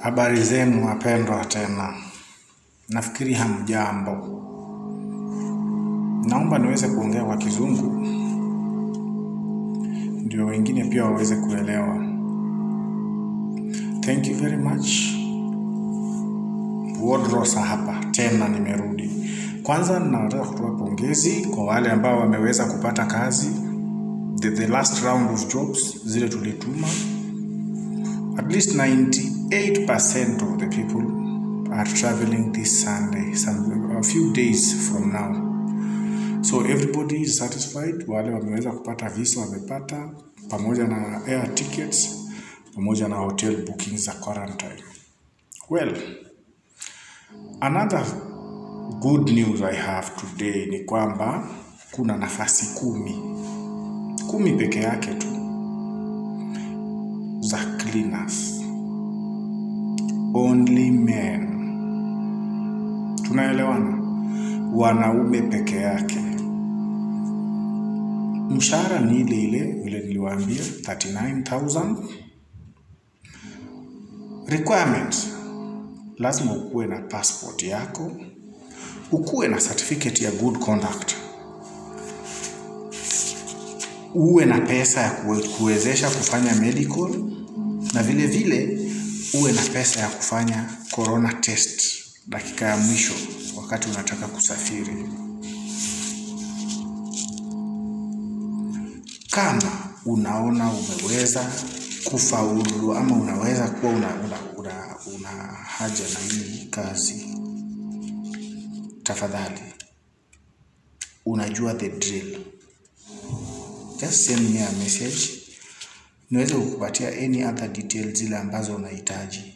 Habari zenu wapendwa, tena nafikiri hamjambo. Naomba niweze kuongea kwa Kizungu ndio wengine pia waweze kuelewa. Thank you very much. Wodrosa hapa tena, nimerudi. Kwanza nataka kutoa pongezi kwa wale ambao wameweza kupata kazi the, the last round of jobs zile tulituma at least 98% of the people are traveling this Sunday, some, a few days from now. So everybody is satisfied. Wale wameweza kupata visa wamepata, pamoja na air tickets, pamoja na hotel bookings za quarantine. Well, another good news I have today ni kwamba kuna nafasi kumi, kumi peke yake tu za cleaners. Only men. Tunaelewana? Wanaume peke yake. Mshahara ni ile ile vile niliwaambia 39000. Requirements, lazima ukuwe na passport yako, ukuwe na certificate ya good conduct, uwe na pesa ya kuwe- kuwezesha kufanya medical na vile vile uwe na pesa ya kufanya corona test dakika ya mwisho wakati unataka kusafiri. Kama unaona umeweza kufaulu ama unaweza kuwa una, una, una, una haja na hii kazi, tafadhali unajua the drill. Just send me a message niweze kukupatia any other details zile ambazo unahitaji.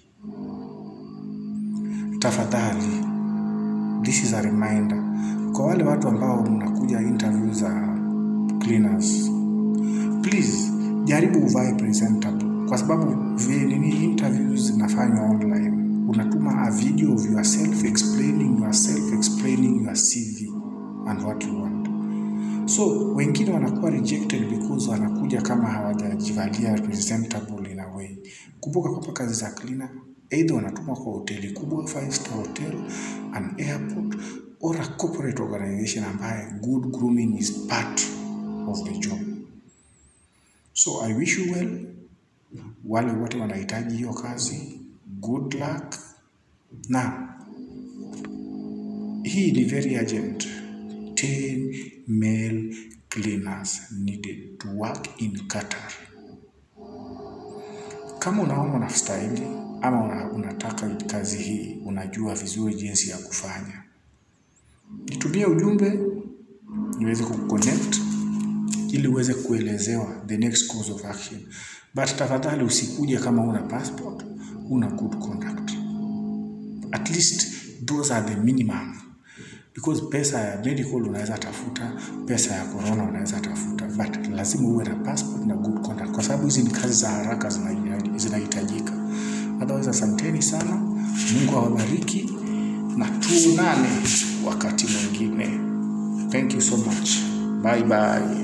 Tafadhali, this is a reminder kwa wale watu ambao mnakuja interview za cleaners, please jaribu uvae presentable, kwa sababu vile nini interviews zinafanywa online. Unatuma a video of yourself explaining yourself explaining your CV and what you want. So wengine wanakuwa rejected because wanakuja kama hawajajivalia presentable in a way. Kumbuka kwamba kazi za cleaner either wanatumwa kwa hoteli kubwa, five star hotel, an airport or a corporate organization ambaye good grooming is part of the job. So I wish you well. Wale wote wanahitaji hiyo kazi, good luck. Na hii ni very urgent. 10 male cleaners needed to work in Qatar. Kama unaona unastahili ama una, unataka kazi hii, unajua vizuri jinsi ya kufanya, nitumie ujumbe niweze kuconnect ili uweze kuelezewa the next course of action. But tafadhali usikuje kama una passport, una good conduct. At least those are the minimum because pesa ya medical unaweza tafuta, pesa ya corona unaweza tafuta, but lazima uwe na passport na good conduct, kwa sababu hizi ni kazi za haraka zinahi- zinahitajika. Otherwise, asanteni sana, Mungu awabariki na tuonane wakati mwingine. Thank you so much. Bye bye.